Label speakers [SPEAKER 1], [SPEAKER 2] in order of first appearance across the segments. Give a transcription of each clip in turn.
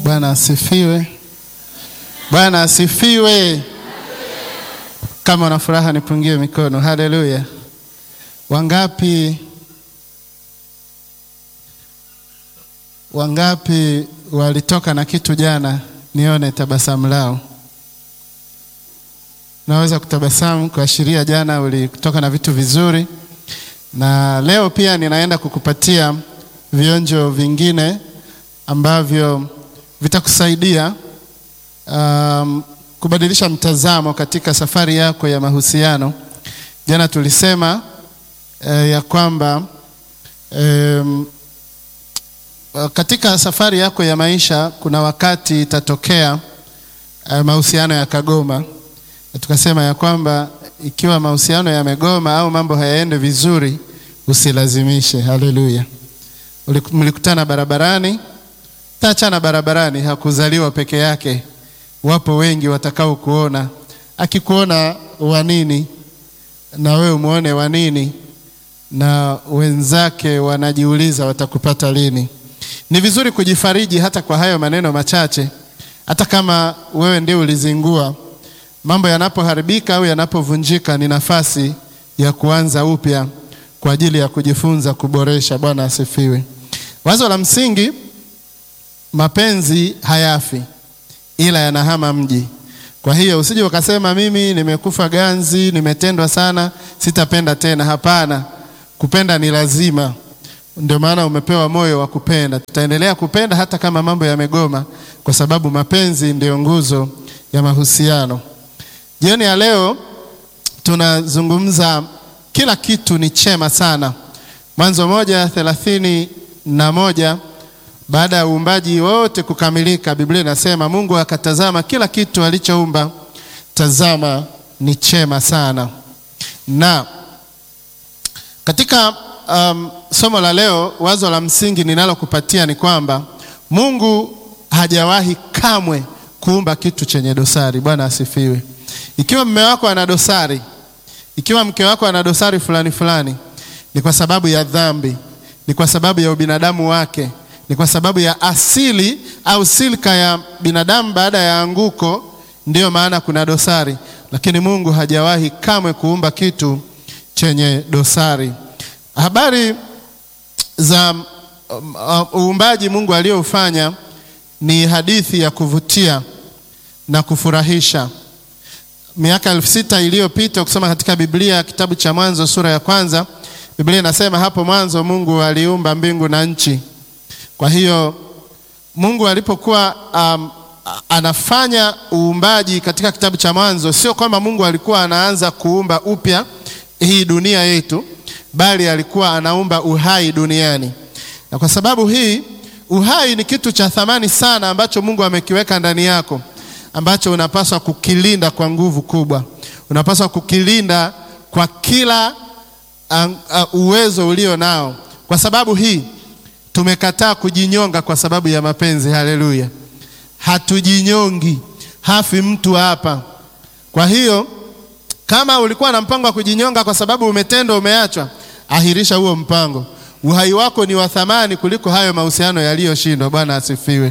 [SPEAKER 1] Bwana asifiwe. Bwana asifiwe. Kama una furaha nipungie mikono. Haleluya. Wangapi wangapi walitoka na kitu jana? Nione tabasamu lao. Naweza kutabasamu kuashiria jana ulitoka na vitu vizuri, na leo pia ninaenda kukupatia vionjo vingine ambavyo vitakusaidia um, kubadilisha mtazamo katika safari yako ya mahusiano. Jana tulisema eh, ya kwamba um, katika safari yako ya maisha kuna wakati itatokea uh, mahusiano yakagoma, na tukasema ya kwamba ikiwa mahusiano yamegoma au mambo hayaende vizuri, usilazimishe. Haleluya! Mlikutana barabarani, taachana barabarani. Hakuzaliwa peke yake, wapo wengi watakao kuona. Akikuona wa nini na wewe umuone wa nini, na wenzake wanajiuliza watakupata lini. Ni vizuri kujifariji hata kwa hayo maneno machache, hata kama wewe ndio ulizingua. Mambo yanapoharibika au yanapovunjika, ni nafasi ya kuanza upya kwa ajili ya kujifunza, kuboresha. Bwana asifiwe. Wazo la msingi, mapenzi hayafi, ila yanahama mji. Kwa hiyo usije ukasema mimi nimekufa ganzi, nimetendwa sana, sitapenda tena. Hapana, kupenda ni lazima. Ndio maana umepewa moyo wa kupenda. Tutaendelea kupenda hata kama mambo yamegoma, kwa sababu mapenzi ndiyo nguzo ya mahusiano. Jioni ya leo tunazungumza kila kitu ni chema sana. Mwanzo moja thelathini na moja baada ya uumbaji wote kukamilika, Biblia inasema Mungu akatazama kila kitu alichoumba, tazama ni chema sana. Na katika um, somo la leo, wazo la msingi ninalokupatia ni kwamba Mungu hajawahi kamwe kuumba kitu chenye dosari. Bwana asifiwe. Ikiwa mume wako ana dosari, ikiwa mke wako ana dosari fulani fulani, ni kwa sababu ya dhambi, ni kwa sababu ya ubinadamu wake, ni kwa sababu ya asili au silka ya binadamu baada ya anguko, ndiyo maana kuna dosari. Lakini Mungu hajawahi kamwe kuumba kitu chenye dosari. Habari za uumbaji Mungu aliyoufanya ni hadithi ya kuvutia na kufurahisha. Miaka elfu sita iliyopita ukisoma katika Biblia kitabu cha Mwanzo sura ya kwanza, Biblia inasema hapo mwanzo Mungu aliumba mbingu na nchi. Kwa hiyo Mungu alipokuwa um, anafanya uumbaji katika kitabu cha Mwanzo, sio kwamba Mungu alikuwa anaanza kuumba upya hii dunia yetu, bali alikuwa anaumba uhai duniani. Na kwa sababu hii uhai ni kitu cha thamani sana ambacho Mungu amekiweka ndani yako ambacho unapaswa kukilinda kwa nguvu kubwa. Unapaswa kukilinda kwa kila uh, uh, uwezo ulio nao. Kwa sababu hii tumekataa kujinyonga kwa sababu ya mapenzi. Haleluya, hatujinyongi, hafi mtu hapa. Kwa hiyo kama ulikuwa na mpango wa kujinyonga kwa sababu umetendwa, umeachwa, ahirisha huo mpango. Uhai wako ni wa thamani kuliko hayo mahusiano yaliyoshindwa. Bwana asifiwe.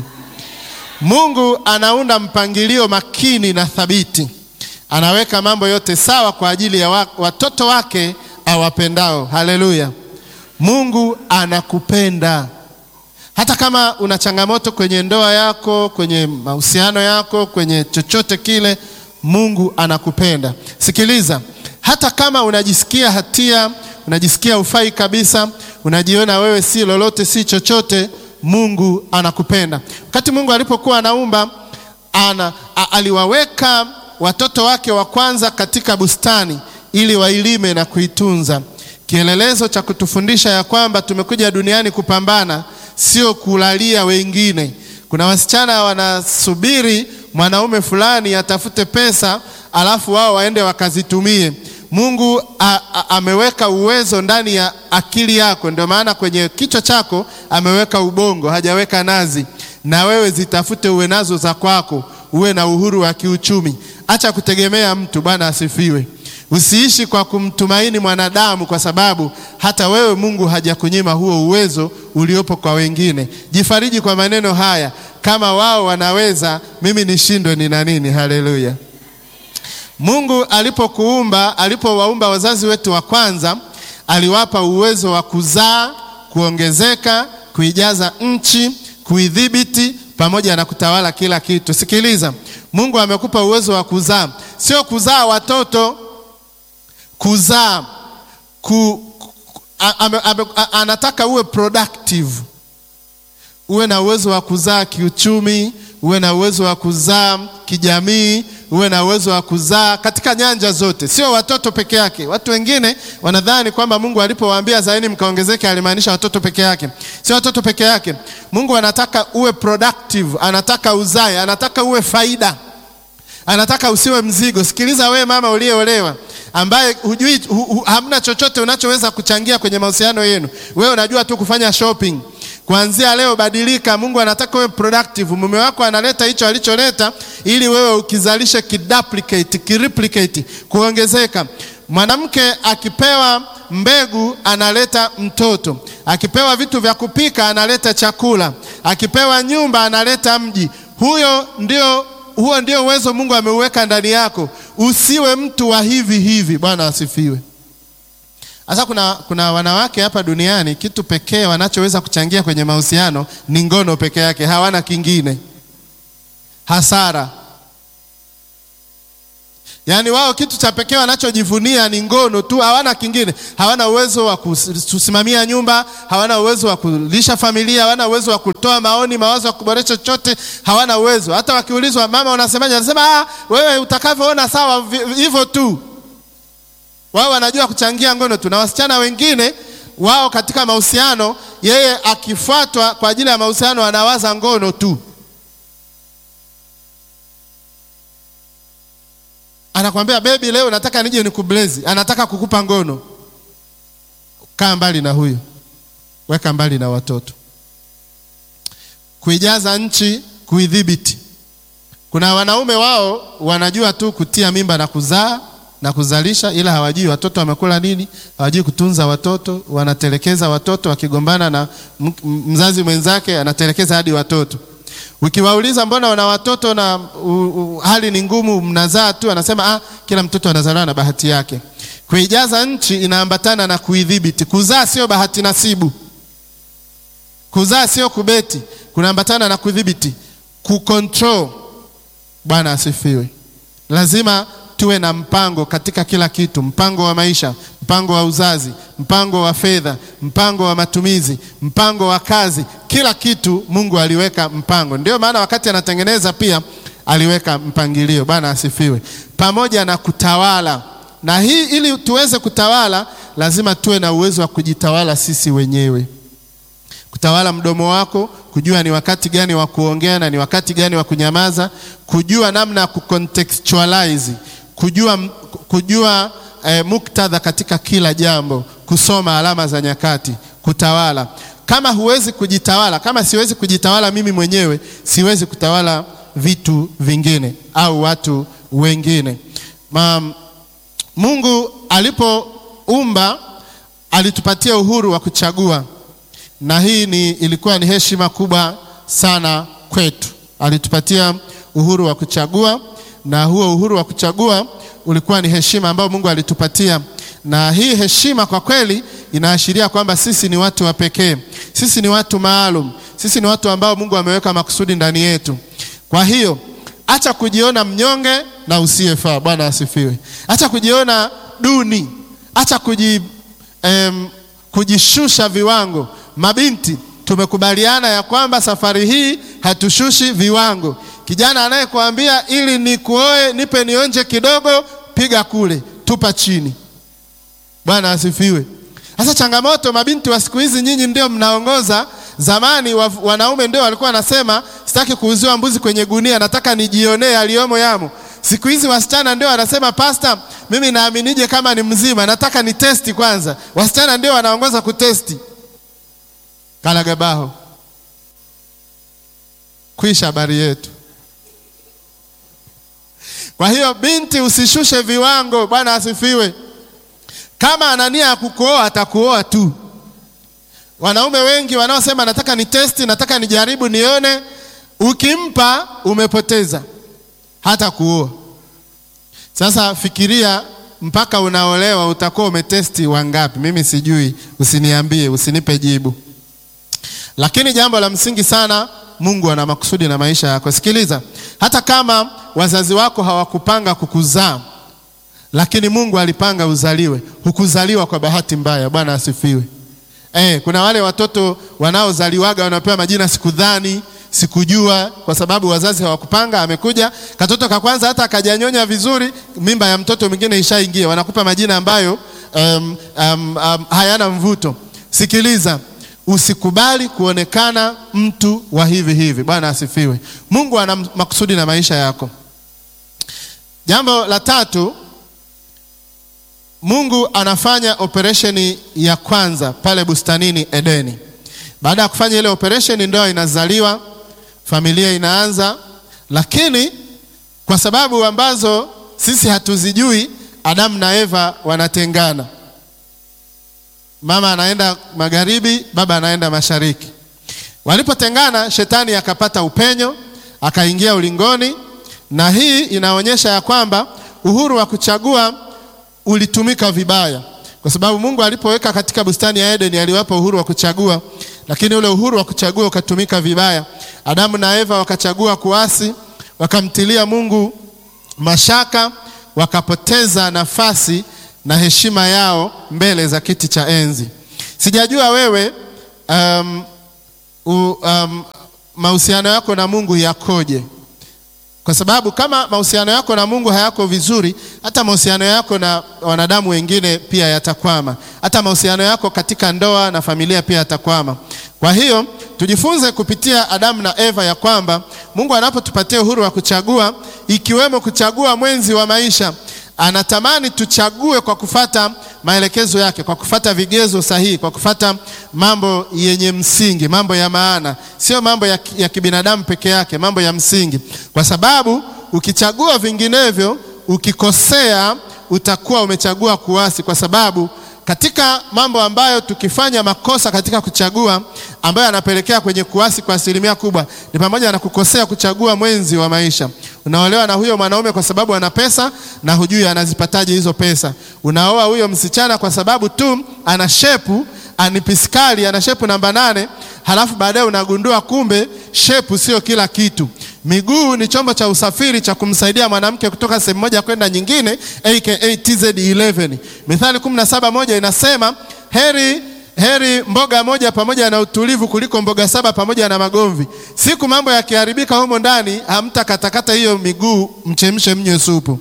[SPEAKER 1] Mungu anaunda mpangilio makini na thabiti, anaweka mambo yote sawa kwa ajili ya watoto wake awapendao. Haleluya! Mungu anakupenda hata kama una changamoto kwenye ndoa yako, kwenye mahusiano yako, kwenye chochote kile, Mungu anakupenda. Sikiliza, hata kama unajisikia hatia, unajisikia ufai kabisa, unajiona wewe si lolote, si chochote Mungu anakupenda. Wakati Mungu alipokuwa anaumba ana, a, aliwaweka watoto wake wa kwanza katika bustani ili wailime na kuitunza, kielelezo cha kutufundisha ya kwamba tumekuja duniani kupambana, sio kulalia wengine. Kuna wasichana wanasubiri mwanaume fulani atafute pesa alafu wao waende wakazitumie. Mungu a, a, ameweka uwezo ndani ya akili yako, ndio maana kwenye kichwa chako ameweka ubongo, hajaweka nazi. Na wewe zitafute, uwe nazo za kwako, uwe na uhuru wa kiuchumi. Acha kutegemea mtu. Bwana asifiwe. Usiishi kwa kumtumaini mwanadamu, kwa sababu hata wewe Mungu hajakunyima huo uwezo uliopo kwa wengine. Jifariji kwa maneno haya, kama wao wanaweza, mimi nishindwe nina nini? Haleluya! Mungu alipokuumba, alipowaumba wazazi wetu wa kwanza, aliwapa uwezo wa kuzaa, kuongezeka, kuijaza nchi, kuidhibiti pamoja na kutawala kila kitu. Sikiliza, Mungu amekupa uwezo wa kuzaa, sio kuzaa watoto, kuzaa ku, a, a, a, a, anataka uwe productive, uwe na uwezo wa kuzaa kiuchumi, uwe na uwezo wa kuzaa kijamii, uwe na uwezo wa kuzaa katika nyanja zote, sio watoto peke yake. Watu wengine wanadhani kwamba Mungu alipowaambia zaeni mkaongezeke alimaanisha watoto peke yake. Sio watoto peke yake. Mungu anataka uwe productive, anataka uzae, anataka uwe faida, anataka usiwe mzigo. Sikiliza we mama uliyeolewa ambaye hujui hu, hu, hamna chochote unachoweza kuchangia kwenye mahusiano yenu, wewe unajua tu kufanya shopping. Kuanzia leo badilika. Mungu anataka uwe productive. Mume wako analeta hicho alicholeta, ili wewe ukizalishe kiduplicate, kireplicate, kuongezeka. Mwanamke akipewa mbegu analeta mtoto, akipewa vitu vya kupika analeta chakula, akipewa nyumba analeta mji. Huyo ndio huo ndio uwezo Mungu ameuweka ndani yako. Usiwe mtu wa hivi hivi. Bwana asifiwe. Sasa kuna, kuna wanawake hapa duniani kitu pekee wanachoweza kuchangia kwenye mahusiano ni ngono peke yake, hawana kingine. Hasara. Yaani wao kitu cha pekee wanachojivunia ni ngono tu, hawana kingine. Hawana uwezo wa kusimamia nyumba, hawana uwezo wa kulisha familia, hawana uwezo wa kutoa maoni, mawazo ya kuboresha chochote, hawana uwezo. Hata wakiulizwa mama, unasemaje? Anasema ah, wewe utakavyoona sawa, hivyo tu. Wao wanajua kuchangia ngono tu, na wasichana wengine wao katika mahusiano, yeye akifuatwa kwa ajili ya mahusiano anawaza ngono tu. Anakwambia bebi, leo nataka nije nikublezi, anataka kukupa ngono. Kaa mbali na huyo, weka mbali na watoto. Kuijaza nchi, kuidhibiti. Kuna wanaume wao wanajua tu kutia mimba na kuzaa na kuzalisha, ila hawajui watoto wamekula nini, hawajui kutunza watoto, wanatelekeza watoto. Wakigombana na mzazi mwenzake, anatelekeza hadi watoto. Ukiwauliza mbona wana watoto na u, u, hali ni ngumu, mnazaa tu, anasema ah, kila mtoto anazaliwa na bahati yake. Kuijaza nchi inaambatana na kuidhibiti. Kuzaa sio bahati nasibu, kuzaa sio kubeti, kunaambatana na kudhibiti, kucontrol. Bwana asifiwe. Lazima tuwe na mpango katika kila kitu, mpango wa maisha, mpango wa uzazi, mpango wa fedha, mpango wa matumizi, mpango wa kazi. Kila kitu Mungu aliweka mpango. Ndio maana wakati anatengeneza pia aliweka mpangilio. Bwana asifiwe. Pamoja na kutawala, na hii ili tuweze kutawala, lazima tuwe na uwezo wa kujitawala sisi wenyewe, kutawala mdomo wako, kujua ni wakati gani wa kuongea na ni wakati gani wa kunyamaza, kujua namna ya kucontextualize kujua, kujua eh, muktadha katika kila jambo, kusoma alama za nyakati, kutawala. Kama huwezi kujitawala, kama siwezi kujitawala mimi mwenyewe, siwezi kutawala vitu vingine au watu wengine. Ma, Mungu alipoumba alitupatia uhuru wa kuchagua, na hii ni, ilikuwa ni heshima kubwa sana kwetu. Alitupatia uhuru wa kuchagua na huo uhuru wa kuchagua ulikuwa ni heshima ambayo Mungu alitupatia, na hii heshima kwa kweli inaashiria kwamba sisi ni watu wa pekee, sisi ni watu maalum, sisi ni watu ambao Mungu ameweka makusudi ndani yetu. Kwa hiyo acha kujiona mnyonge na usiyefaa. Bwana asifiwe. Acha kujiona duni, acha kuji, em, kujishusha viwango. Mabinti, tumekubaliana ya kwamba safari hii hatushushi viwango. Kijana anayekuambia ili nikuoe nipe nionje kidogo, piga kule, tupa chini. Bwana asifiwe. Sasa changamoto, mabinti wa siku hizi, nyinyi ndio mnaongoza. Zamani wa, wanaume ndio walikuwa wanasema sitaki kuuziwa mbuzi kwenye gunia, nataka nijionee aliyomo yamo. Siku hizi wasichana ndio wanasema pasta, mimi naaminije kama ni mzima? Nataka ni testi kwanza. Wasichana ndio wanaongoza kutesti. Kalagabaho, kwisha habari yetu. Kwa hiyo binti, usishushe viwango. Bwana asifiwe. Kama ana nia ya kukuoa atakuoa tu. Wanaume wengi wanaosema nataka ni testi, nataka nijaribu nione, ukimpa umepoteza, hata kuoa. Sasa fikiria, mpaka unaolewa utakuwa umetesti wangapi? Mimi sijui, usiniambie, usinipe jibu. Lakini jambo la msingi sana, Mungu ana makusudi na maisha yako. Sikiliza, hata kama wazazi wako hawakupanga kukuzaa, lakini Mungu alipanga uzaliwe. Hukuzaliwa kwa bahati mbaya. Bwana asifiwe. Eh, kuna wale watoto wanaozaliwaga wanapewa majina sikudhani, sikujua, kwa sababu wazazi hawakupanga. Amekuja katoto ka kwanza, hata akajanyonya vizuri, mimba ya mtoto mwingine ishaingia, wanakupa majina ambayo um, um, um, hayana mvuto. Sikiliza, usikubali kuonekana mtu wa hivi hivi. Bwana asifiwe. Mungu ana makusudi na maisha yako. Jambo la tatu, Mungu anafanya operesheni ya kwanza pale bustanini Edeni. Baada ya kufanya ile operesheni, ndoa inazaliwa, familia inaanza, lakini kwa sababu ambazo sisi hatuzijui, Adamu na Eva wanatengana. Mama anaenda magharibi, baba anaenda mashariki. Walipotengana, shetani akapata upenyo, akaingia ulingoni, na hii inaonyesha ya kwamba uhuru wa kuchagua ulitumika vibaya, kwa sababu Mungu alipoweka katika bustani ya Edeni aliwapa uhuru wa kuchagua, lakini ule uhuru wa kuchagua ukatumika vibaya. Adamu na Eva wakachagua kuasi, wakamtilia Mungu mashaka, wakapoteza nafasi na heshima yao mbele za kiti cha enzi. Sijajua wewe um, um, mahusiano yako na Mungu yakoje? Kwa sababu kama mahusiano yako na Mungu hayako vizuri, hata mahusiano yako na wanadamu wengine pia yatakwama. Hata mahusiano yako katika ndoa na familia pia yatakwama. Kwa hiyo tujifunze kupitia Adamu na Eva ya kwamba Mungu anapotupatia uhuru wa kuchagua, ikiwemo kuchagua mwenzi wa maisha, anatamani tuchague kwa kufata maelekezo yake, kwa kufata vigezo sahihi, kwa kufata mambo yenye msingi, mambo ya maana, sio mambo ya, ya kibinadamu peke yake, mambo ya msingi, kwa sababu ukichagua vinginevyo, ukikosea, utakuwa umechagua kuasi, kwa sababu katika mambo ambayo tukifanya makosa katika kuchagua ambayo yanapelekea kwenye kuasi kwa asilimia kubwa ni pamoja na kukosea kuchagua mwenzi wa maisha. Unaolewa na huyo mwanaume kwa sababu ana pesa na hujui anazipataje hizo pesa. Unaoa huyo msichana kwa sababu tu ana shepu, ani piskali, ana shepu namba nane, halafu baadaye unagundua kumbe shepu sio kila kitu. Miguu ni chombo cha usafiri cha kumsaidia mwanamke kutoka sehemu moja kwenda nyingine, aka TZ11. Mithali 17 moja inasema heri heri mboga moja pamoja na utulivu kuliko mboga saba pamoja na magomvi. Siku mambo yakiharibika humo ndani, hamtakatakata hiyo miguu, mchemshe mnywe supu.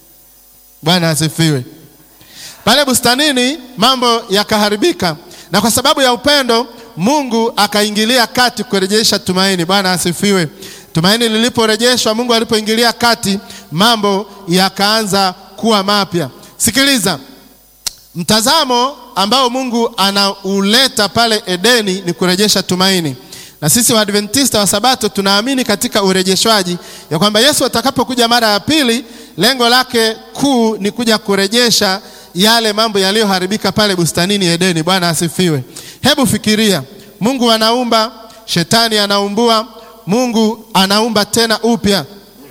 [SPEAKER 1] Bwana asifiwe. Pale bustanini mambo yakaharibika, na kwa sababu ya upendo Mungu akaingilia kati kurejesha tumaini. Bwana asifiwe. Tumaini liliporejeshwa, Mungu alipoingilia kati, mambo yakaanza kuwa mapya. Sikiliza, mtazamo ambao Mungu anauleta pale Edeni ni kurejesha tumaini, na sisi Waadventista wa Sabato tunaamini katika urejeshwaji, ya kwamba Yesu atakapokuja mara ya pili, lengo lake kuu ni kuja kurejesha yale mambo yaliyoharibika pale bustanini Edeni. Bwana asifiwe. Hebu fikiria, Mungu anaumba, shetani anaumbua, Mungu anaumba tena upya.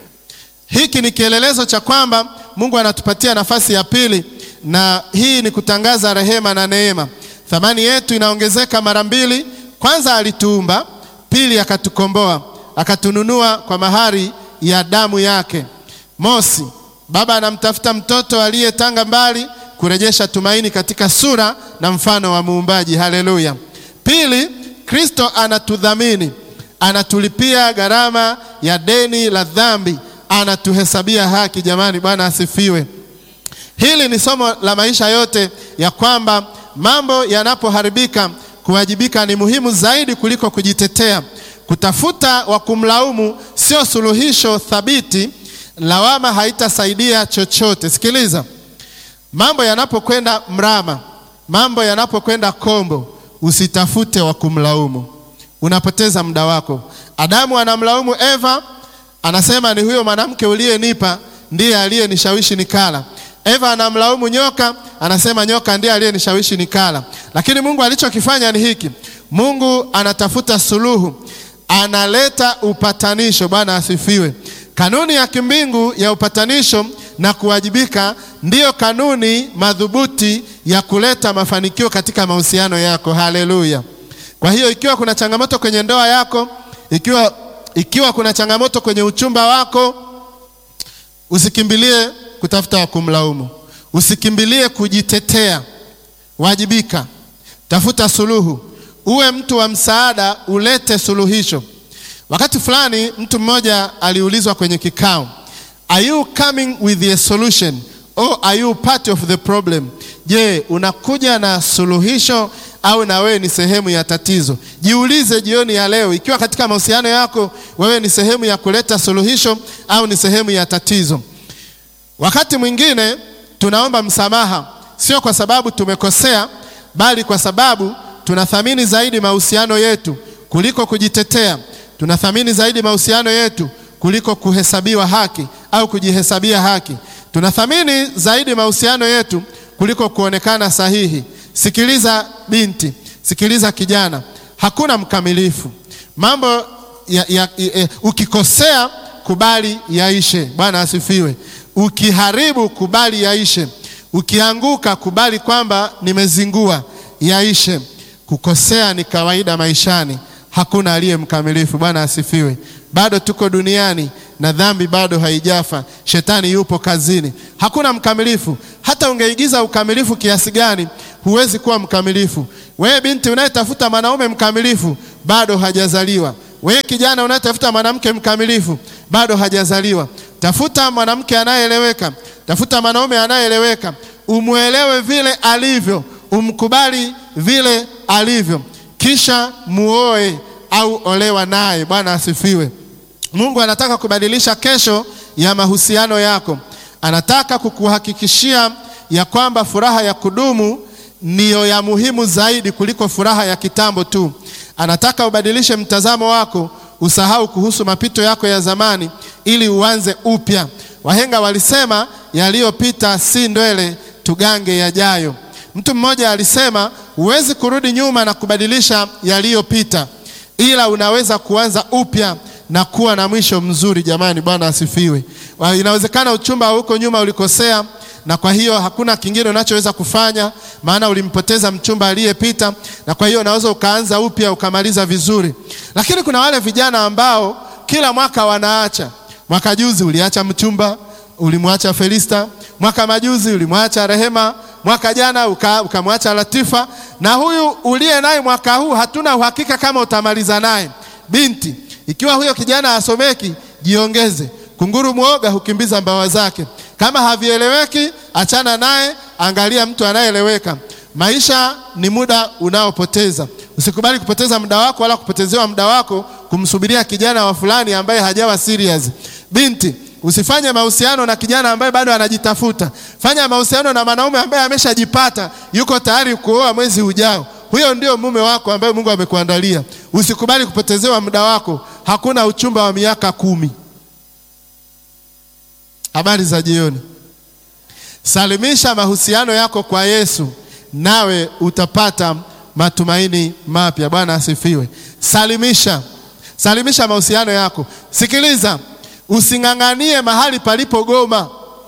[SPEAKER 1] Hiki ni kielelezo cha kwamba Mungu anatupatia nafasi ya pili, na hii ni kutangaza rehema na neema. Thamani yetu inaongezeka mara mbili. Kwanza alituumba, pili akatukomboa, akatununua kwa mahari ya damu yake. Mosi, baba anamtafuta mtoto aliyetanga mbali kurejesha tumaini katika sura na mfano wa muumbaji. Haleluya. Pili, Kristo anatudhamini, anatulipia gharama ya deni la dhambi, anatuhesabia haki. Jamani, Bwana asifiwe. Hili ni somo la maisha yote ya kwamba mambo yanapoharibika, kuwajibika ni muhimu zaidi kuliko kujitetea. Kutafuta wa kumlaumu sio suluhisho thabiti. Lawama haitasaidia chochote. Sikiliza, mambo yanapokwenda mrama, mambo yanapokwenda kombo, usitafute wa kumlaumu, unapoteza muda wako. Adamu anamlaumu Eva, anasema ni huyo mwanamke uliyenipa ndiye aliyenishawishi nikala. Eva anamlaumu nyoka, anasema nyoka ndiye aliyenishawishi nikala. Lakini Mungu alichokifanya ni hiki, Mungu anatafuta suluhu, analeta upatanisho. Bwana asifiwe. Kanuni ya kimbingu ya upatanisho na kuwajibika ndiyo kanuni madhubuti ya kuleta mafanikio katika mahusiano yako. Haleluya! Kwa hiyo ikiwa kuna changamoto kwenye ndoa yako, ikiwa, ikiwa kuna changamoto kwenye uchumba wako, usikimbilie kutafuta wa kumlaumu, usikimbilie kujitetea. Wajibika, tafuta suluhu, uwe mtu wa msaada, ulete suluhisho. Wakati fulani mtu mmoja aliulizwa kwenye kikao, are you coming with a solution or are you part of the problem? Je, unakuja na suluhisho au na wewe ni sehemu ya tatizo? Jiulize jioni ya leo, ikiwa katika mahusiano yako wewe ni sehemu ya kuleta suluhisho au ni sehemu ya tatizo. Wakati mwingine tunaomba msamaha sio kwa sababu tumekosea, bali kwa sababu tunathamini zaidi mahusiano yetu kuliko kujitetea. Tunathamini zaidi mahusiano yetu kuliko kuhesabiwa haki au kujihesabia haki. Tunathamini zaidi mahusiano yetu kuliko kuonekana sahihi. Sikiliza binti, sikiliza kijana, hakuna mkamilifu. Mambo ya, ya, ya, ukikosea kubali yaishe. Bwana asifiwe. Ukiharibu kubali yaishe. Ukianguka kubali kwamba nimezingua, yaishe. Kukosea ni kawaida maishani, hakuna aliye mkamilifu. Bwana asifiwe. Bado tuko duniani na dhambi bado haijafa, shetani yupo kazini, hakuna mkamilifu. Hata ungeigiza ukamilifu kiasi gani, huwezi kuwa mkamilifu. Wewe binti unayetafuta mwanaume mkamilifu, bado hajazaliwa. Wewe kijana unayetafuta mwanamke mkamilifu, bado hajazaliwa. Tafuta mwanamke anayeeleweka, tafuta mwanaume anayeeleweka, umwelewe vile alivyo, umkubali vile alivyo, kisha muoe au olewa naye. Bwana asifiwe. Mungu anataka kubadilisha kesho ya mahusiano yako. Anataka kukuhakikishia ya kwamba furaha ya kudumu ndiyo ya muhimu zaidi kuliko furaha ya kitambo tu. Anataka ubadilishe mtazamo wako, usahau kuhusu mapito yako ya zamani ili uanze upya. Wahenga walisema yaliyopita si ndwele, tugange yajayo. Mtu mmoja alisema huwezi kurudi nyuma na kubadilisha yaliyopita, ila unaweza kuanza upya na kuwa na mwisho mzuri. Jamani, Bwana asifiwe. Inawezekana uchumba huko nyuma ulikosea, na kwa hiyo hakuna kingine unachoweza kufanya, maana ulimpoteza mchumba aliyepita, na kwa hiyo unaweza ukaanza upya ukamaliza vizuri. Lakini kuna wale vijana ambao kila mwaka wanaacha. Mwaka juzi uliacha mchumba, ulimwacha Felista. Mwaka majuzi ulimwacha Rehema. Mwaka jana ukamwacha uka Latifa, na huyu uliye naye mwaka huu hatuna uhakika kama utamaliza naye. Binti, ikiwa huyo kijana hasomeki, jiongeze. Kunguru mwoga hukimbiza mbawa zake. Kama havieleweki, achana naye, angalia mtu anayeeleweka. Maisha ni muda unaopoteza. Usikubali kupoteza muda wako wala kupotezewa muda wako kumsubiria kijana wa fulani ambaye hajawa serious. Binti, usifanye mahusiano na kijana ambaye bado anajitafuta. Fanya mahusiano na mwanaume ambaye ameshajipata, yuko tayari kuoa mwezi ujao. Huyo ndio mume wako ambaye Mungu amekuandalia. Usikubali kupotezewa muda wako. Hakuna uchumba wa miaka kumi. Habari za jioni. Salimisha mahusiano yako kwa Yesu, nawe utapata matumaini mapya. Bwana asifiwe. Salimisha, salimisha mahusiano yako. Sikiliza, using'ang'anie mahali palipogoma.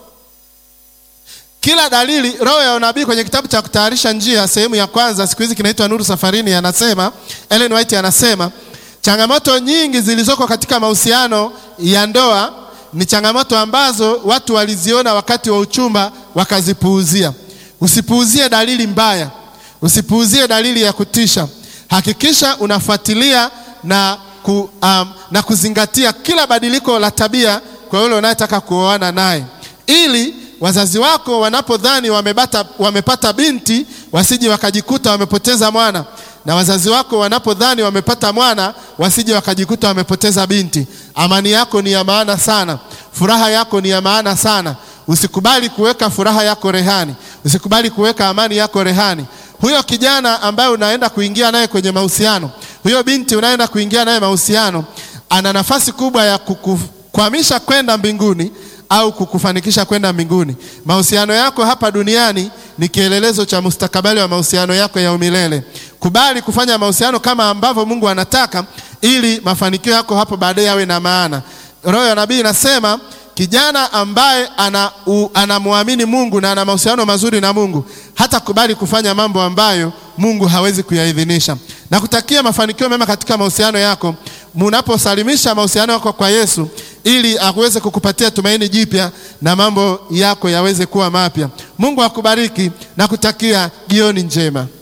[SPEAKER 1] Kila dalili, roho ya unabii kwenye kitabu cha kutayarisha njia, sehemu ya kwanza, siku hizi kinaitwa Nuru Safarini, anasema Ellen White anasema changamoto nyingi zilizoko katika mahusiano ya ndoa ni changamoto ambazo watu waliziona wakati wa uchumba wakazipuuzia. Usipuuzie dalili mbaya, usipuuzie dalili ya kutisha. Hakikisha unafuatilia na, ku, um, na kuzingatia kila badiliko la tabia kwa yule unayetaka kuoana naye, ili wazazi wako wanapodhani wamepata, wamepata binti wasije wakajikuta wamepoteza mwana na wazazi wako wanapodhani wamepata mwana wasije wakajikuta wamepoteza binti. Amani yako ni ya maana sana, furaha yako ni ya maana sana. Usikubali kuweka furaha yako rehani, usikubali kuweka amani yako rehani. Huyo kijana ambaye unaenda kuingia naye kwenye mahusiano, huyo binti unaenda kuingia naye mahusiano, ana nafasi kubwa ya kukukwamisha kwenda mbinguni au kukufanikisha kwenda mbinguni. Mahusiano yako hapa duniani ni kielelezo cha mustakabali wa mahusiano yako ya umilele. Kubali kufanya mahusiano kama ambavyo Mungu anataka ili mafanikio yako hapo baadaye yawe na maana. Roho ya nabii inasema kijana ambaye ana u- anamwamini Mungu na ana mahusiano mazuri na Mungu hatakubali kufanya mambo ambayo Mungu hawezi kuyaidhinisha. Na kutakia mafanikio mema katika mahusiano yako munaposalimisha mahusiano yako kwa Yesu ili aweze kukupatia tumaini jipya na mambo yako yaweze kuwa mapya. Mungu akubariki na kutakia jioni njema.